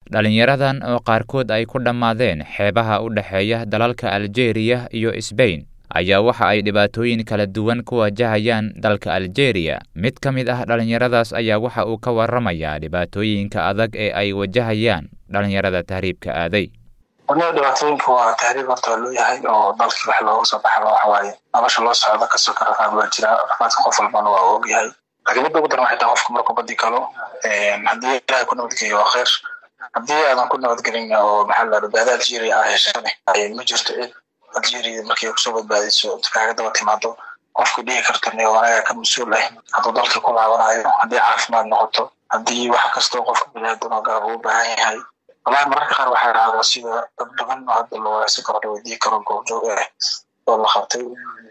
dhalinyaradan oo qaarkood ay ku dhammaadeen xeebaha u dhexeeya dalalka aljeeriya iyo sbain ayaa waxa ay dhibaatooyin kala duwan ku wajahayaan dalka aljeeriya mid ka mid ah dhallinyaradaas ayaa waxa uu ka warramayaa dhibaatooyinka adag ee ay wajahayaan dhallinyarada tahriibka aaday wadnada dhibaatooyinka waa tahriib horta loo yahay oo dalkii wax looga soo baxaba waxa waaye nolosha loo socda kasoo ka rafaad waa jira rafaadka qof walbana waa og yahay laakiin midda ugu daran waxay tahay qofka markuu badi galo haddii ilahay ku nabadgeliyo waa khayr haddii aadan ku nabadgelin oo maxaa la badbaada algeria ah heshane ma jirto cid algeria markay kusoo badbaadiso kaaga daba timaado qofka dhihi karta ne anaga ka mas-uul ah hadduu dalka ku laabanayo haddii caafimaad noqoto haddii wax kastoo qofka biniaadan oo gaaba u baahan yahay wallahi mararka qaar waxaa dhahdaa sida dad badan oo hadda la wanaagsan karo la weydiin karo goobjoog ah oo la qabtay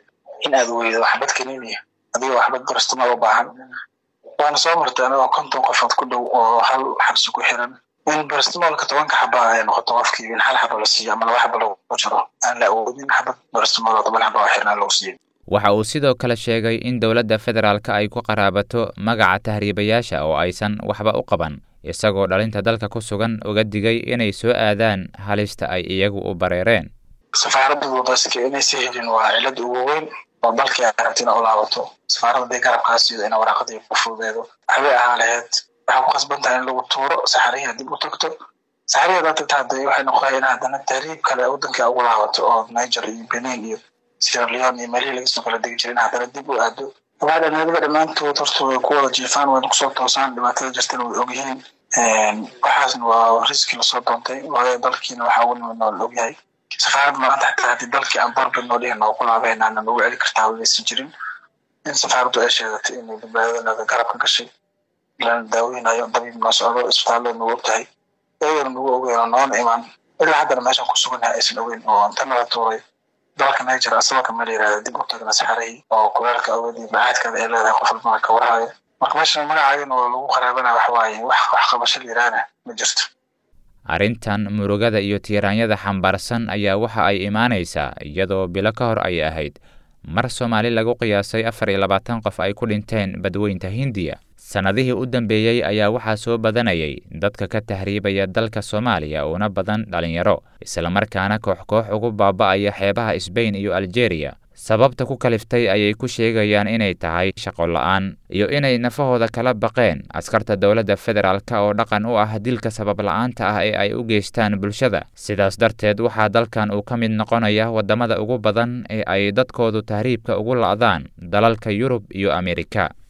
in aad weydo waxbad kaniniya adiga waxbad barastamaad u baahan waana soo martay anagoo konton qofood ku dhow oo hal xabsi ku xiran in barastamolka tobanka xaba ay noqoto qofkii in hal xaba la siiyo ama laba xaba lagu jiro aan la awoodin xabad barastamol oo toban xaba oo xirnaan lagu siiyo waxa uu sidoo kale sheegay in dowladda federaalka ay ku qaraabato magaca tahriibayaasha oo aysan waxba u qaban isagoo dhalinta dalka ku sugan uga digay inay soo aadaan halista ay iyagu u bareereen safaaradda wadayska inaysa helin waa cilada ugu weyn oo dalkii ay rabta ina u laabato safaaradda haday garabkaasido ina waraaqadii ku fududeedo waxbay ahaa laheyd waxaa ku qasban tahay in lagu tuuro saxarihi haddib u tagto saxarihi haddaad tagta hadee waxay noqoya in haddana tahriib kale waddankii ugu laabato oo niger iyo benin iyo sierra leone iyo meelihii lagasoo kala degi jiray in haddana dib u aado waxaa dhalinyarada dhammaantood horta way ku wada jiifaan wayna kusoo toosaan dhibaatada jirtana way ogyihiin waxaasna waa riski lasoo doontay waayo dalkiina waxaa ugu nimid noo la ogyahay safaarad maanta xataa haddii dalkii aan borbid noo dhihin noo ku laabaynaana nagu celi kartaa wadaysan jirin in safaaraddu ay sheegatay inay badbaadadanaga garab ka gashay lana daaweynayo dabiib noo socdo isbitaalada nagu og tahay iyagana nagu ogeeno noona imaan ilaa haddana meeshan ku suganyahay aysan ogeyn oo inta nala tuuray dalka niger asagoo kama la yirahda dib u tagna saxarihii oo kuleelka awoodii bacaadkeeda ay leedahay qof walbana ka warhayo marka meeshan magacaagana oo lagu qaraabanaya waxa waaye wax wax qabasho la yiraahna ma jirto arrintan murugada iyo tiiraanyada xambaarsan ayaa waxa ay imaanaysaa iyadoo bilo ka hor ay ahayd mar soomaali lagu qiyaasay afar iyo labaatan qof ay ku dhinteen badweynta hindiya sannadihii u dambeeyey ayaa waxaa soo badanayay dadka ka tahriibaya dalka soomaaliya uuna badan dhalinyaro islamarkaana koox koox ugu baaba'aya xeebaha sbain iyo aljeeriya sababta ku kaliftay ayay ku sheegayaan inay tahay shaqo la'aan iyo inay nafahooda kala baqeen askarta dowladda federaalka oo dhaqan u ah dilka sabab la'aanta ah ee ay u geystaan bulshada sidaas darteed waxaa dalkan uu ka mid noqonaya waddamada ugu badan ee ay dadkoodu tahriibka ugu la'daan dalalka yurub iyo amerika